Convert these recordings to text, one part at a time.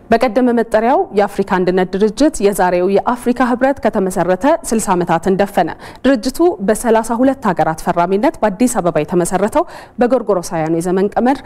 በቀደመ መጠሪያው የአፍሪካ አንድነት ድርጅት የዛሬው የአፍሪካ ህብረት ከተመሰረተ 60 ዓመታትን ደፈነ። ድርጅቱ በ32 ሀገራት ፈራሚነት በአዲስ አበባ የተመሰረተው በጎርጎሮሳውያኑ የዘመን ቀመር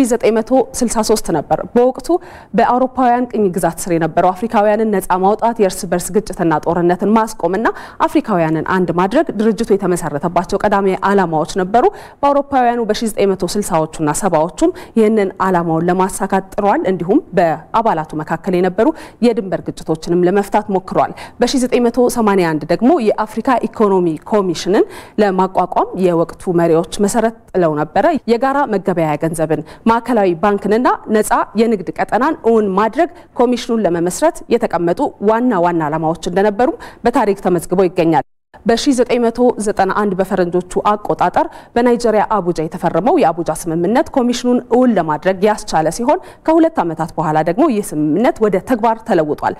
በ1963 ነበር። በወቅቱ በአውሮፓውያን ቅኝ ግዛት ስር የነበረው አፍሪካውያንን ነፃ ማውጣት፣ የእርስ በርስ ግጭትና ጦርነትን ማስቆምና አፍሪካውያንን አንድ ማድረግ ድርጅቱ የተመሰረተባቸው ቀዳሚ ዓላማዎች ነበሩ። በአውሮፓውያኑ በ1960ዎቹና ሰባዎቹም ይህንን ዓላማውን ለማሳካት ጥሯል። እንዲሁም በአባላቱ መካከል የነበሩ የድንበር ግጭቶችንም ለመፍታት ሞክሯል። በ1981 ደግሞ የአፍሪካ ኢኮኖሚ ኮሚሽንን ለማቋቋም የወቅቱ መሪዎች መሰረት ጥለው ነበረ። የጋራ መገበያያ ገንዘብን፣ ማዕከላዊ ባንክንና ነፃ የንግድ ቀጠናን እውን ማድረግ ኮሚሽኑን ለመመስረት የተቀመጡ ዋና ዋና ዓላማዎች እንደነበሩም በታሪክ ተመዝግበው ይገኛል። በ1991 በፈረንጆቹ አቆጣጠር በናይጄሪያ አቡጃ የተፈረመው የአቡጃ ስምምነት ኮሚሽኑን እውን ለማድረግ ያስቻለ ሲሆን ከሁለት ዓመታት በኋላ ደግሞ ይህ ስምምነት ወደ ተግባር ተለውጧል።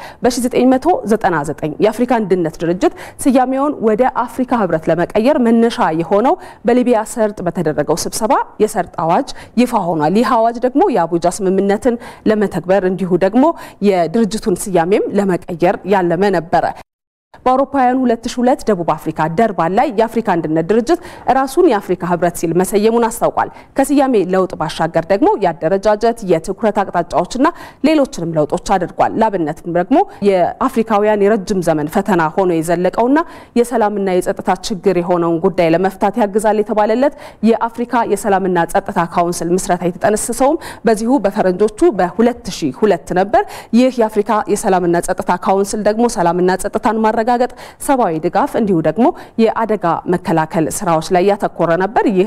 በ1999 የአፍሪካ አንድነት ድርጅት ስያሜውን ወደ አፍሪካ ህብረት ለመቀየር መነሻ የሆነው በሊቢያ ሰርጥ በተደረገው ስብሰባ የሰርጥ አዋጅ ይፋ ሆኗል። ይህ አዋጅ ደግሞ የአቡጃ ስምምነትን ለመተግበር እንዲሁ ደግሞ የድርጅቱን ስያሜም ለመቀየር ያለመ ነበረ። በአውሮፓውያኑ 2002 ደቡብ አፍሪካ ደርባን ላይ የአፍሪካ አንድነት ድርጅት ራሱን የአፍሪካ ህብረት ሲል መሰየሙን አስታውቋል። ከስያሜ ለውጥ ባሻገር ደግሞ የአደረጃጀት የትኩረት አቅጣጫዎችና ሌሎችንም ለውጦች አድርጓል። ላብነትም ደግሞ የአፍሪካውያን የረጅም ዘመን ፈተና ሆኖ የዘለቀውና የሰላምና የጸጥታ ችግር የሆነውን ጉዳይ ለመፍታት ያግዛል የተባለለት የአፍሪካ የሰላምና ጸጥታ ካውንስል ምስረታ የተጠነሰሰውም በዚሁ በፈረንጆቹ በ2002 ነበር። ይህ የአፍሪካ የሰላምና ጸጥታ ካውንስል ደግሞ ሰላምና ጸጥታን ማረጋገጥ ሰብአዊ ድጋፍ እንዲሁ ደግሞ የአደጋ መከላከል ስራዎች ላይ ያተኮረ ነበር። ይህ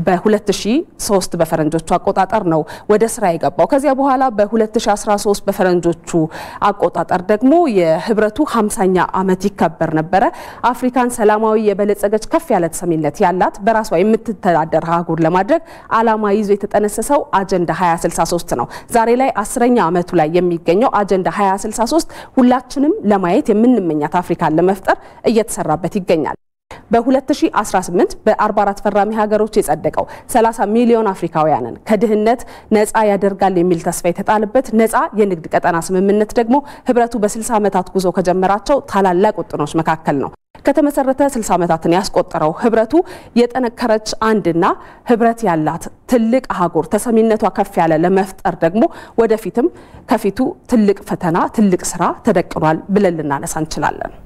በ2003 በፈረንጆቹ አቆጣጠር ነው ወደ ስራ የገባው። ከዚያ በኋላ በ2013 በፈረንጆቹ አቆጣጠር ደግሞ የህብረቱ 50ኛ ዓመት ይከበር ነበረ። አፍሪካን ሰላማዊ፣ የበለጸገች ከፍ ያለ ተሰሚነት ያላት በራሷ የምትተዳደር አህጉር ለማድረግ ዓላማ ይዞ የተጠነሰሰው አጀንዳ 2063 ነው። ዛሬ ላይ አስረኛ ዓመቱ ላይ የሚገኘው አጀንዳ 2063 ሁላችንም ለማየት የምንመኛት አፍሪካን ለመፍጠር እየተሰራበት ይገኛል። በ2018 በ44 ፈራሚ ሀገሮች የጸደቀው 30 ሚሊዮን አፍሪካውያንን ከድህነት ነፃ ያደርጋል የሚል ተስፋ የተጣለበት ነፃ የንግድ ቀጠና ስምምነት ደግሞ ህብረቱ በ60 ዓመታት ጉዞ ከጀመራቸው ታላላቅ ውጥኖች መካከል ነው። ከተመሰረተ 60 ዓመታትን ያስቆጠረው ህብረቱ የጠነከረች አንድና ህብረት ያላት ትልቅ አህጉር ተሰሚነቷ ከፍ ያለ ለመፍጠር ደግሞ ወደፊትም ከፊቱ ትልቅ ፈተና፣ ትልቅ ስራ ተደቅኗል ብለን ልናነሳ እንችላለን።